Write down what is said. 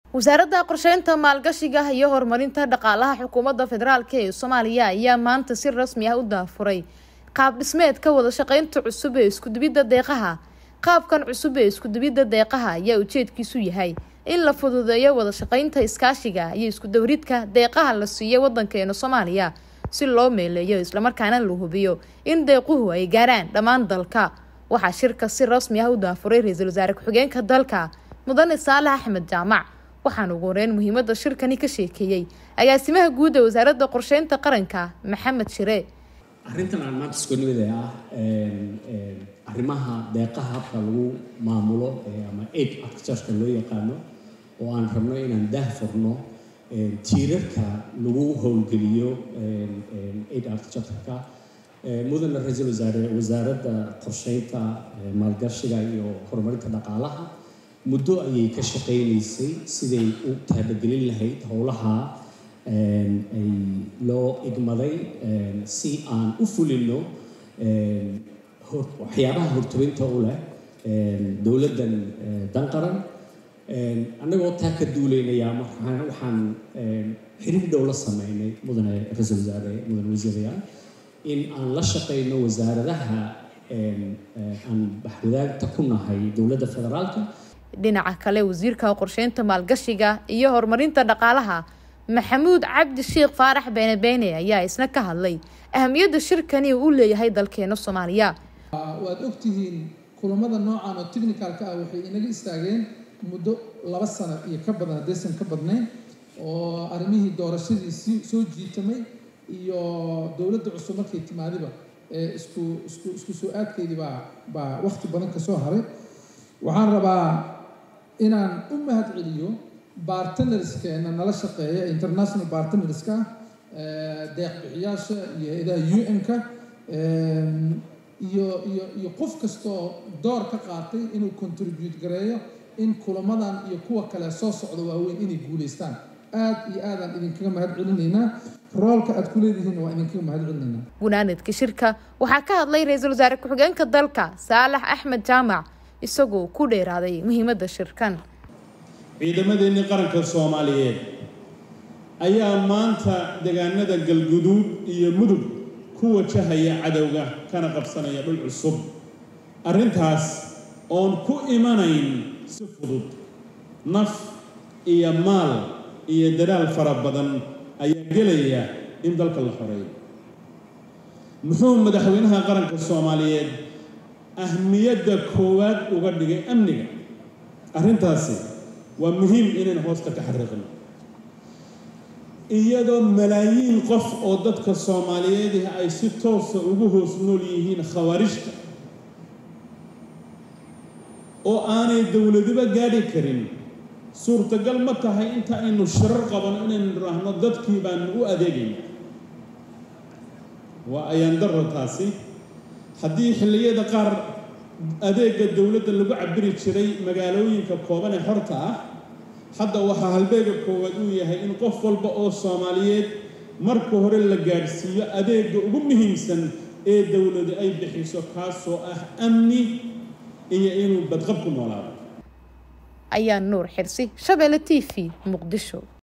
wasaaradda qorsheynta maalgashiga iyo horumarinta dhaqaalaha xukuumadda federaalk ee soomaaliya ayaa maanta si rasmi ah u daafuray qaab dhismeedka wada shaqeynta cusub ee iskudubidda deeqaha qaabkan cusub ee iskudubidda deeqaha ayaa ujeedkiisu yahay in la fududeeyo wada shaqeynta iskaashiga iyo iskudawridka deeqaha la siiyo wadankeena soomaaliya si loo meeleeyo islamarkaana la hubiyo in deequhu ay gaaraan dhammaan dalka waxaa shirka si rasmi ah u daafuray ra-iisul wasaare ku-xigeenka dalka mudane saalax axmed jaamac waxaana ugu horeyn muhiimada shirkani ka sheekeeyey agaasimaha guud ee wasaaradda qorsheynta qaranka maxamed shire arrintan aan maanta isku nimid ee ah arrimaha deeqaha habka lagu maamulo ama aid architectureka loo yaqaano oo aan rabno inaan daahfurno tiirarka lagu howlgeliyo aid architectureka mudane ra-iisul wasaare wasaaradda qorsheynta maalgashiga iyo horumarinta dhaqaalaha muddo ayay ka shaqaynaysay siday u taabagelin lahayd howlaha ay loo igmaday si aan u fulino waxyaabaha hortobinta u leh dowladdan danqaran annagoo taa ka duuleynayaa waxaan xiriir dhow la sameynay mudane ra-iisul wasaare mudane wasiirayaal in aan la shaqeyno wasaaradaha aan baxwadaagta ku nahay dowladda federaalka dhinaca kale wasiirka qorsheynta maalgashiga iyo horumarinta dhaqaalaha maxamuud cabdi sheekh faarax beene beene ayaa isna ka hadlay ahamiyadda shirkani uu u leeyahay dalkeena soomaaliya waad ogtihiin kulamada noocan oo technicalka ah waxay inaga istaageen muddo laba sano iyo ka badan haddaysan ka badnayn oo arrimihii doorashadii soo jiitamay iyo dowladda cusub markay timaadiba ee isku isku isku soo aadkeydii baa baa waqti badan kasoo haray waxaan rabaa inaan u mahad celiyo bartnerskeenna nala shaqeeya international bartnerska deeq bixiyaasha iyo hay-adaha u n-ka iyo iyo iyo qof kastoo door ka qaatay inuu contribute gareeyo in kulamadan iyo kuwa kale soo socda waaweyn inay guuleystaan aad iyo aadaan idinkaga mahad celinaynaa roolka aad ku leedihiin waa idinkaga mahad celinaynaa gunaanadka shirka waxaa ka hadlay ra-iisul wasaare ku-xigeenka dalka saalax axmed jaamac isagoo ku dheeraaday muhiimadda shirkan ciidamadeennii qaranka soomaaliyeed ayaa maanta deegaanada galguduud iyo mudug ku wajahaya cadowga kana qabsanaya dhul cusub arrintaas oon ku imanayn si fudud naf iyo maal iyo dadaal fara badan ayaa gelaya in dalka la xoreeyo muxuu madaxweynaha qaranka soomaaliyeed ahmiyadda koowaad uga dhigay amniga arrintaasi waa muhiim inaynu hoosta ka xariiqno iyadoo malaayiin qof oo dadka soomaaliyeedih ay si toosa ugu hoos nool yihiin khawaarijta oo aanay dowladiba gaadhi karin suurtagal ma tahay inta aynu shirar qabano inaynu nidhaahno dadkii baanu u adeegayna waa ayaandaro taasi haddii xilliyada qaar adeega dowladda lagu cabiri jiray magaalooyinka kooban ee xorta ah hadda waxaa halbeega koowaad uu yahay in qof walba oo soomaaliyeed marka hore la gaadhsiiyo adeega ugu muhiimsan ee dowladu ay bixiso kaasoo ah amni iyo inuu badqab ku noolaado ayaa nuur xirsi shabeelle t v muqdisho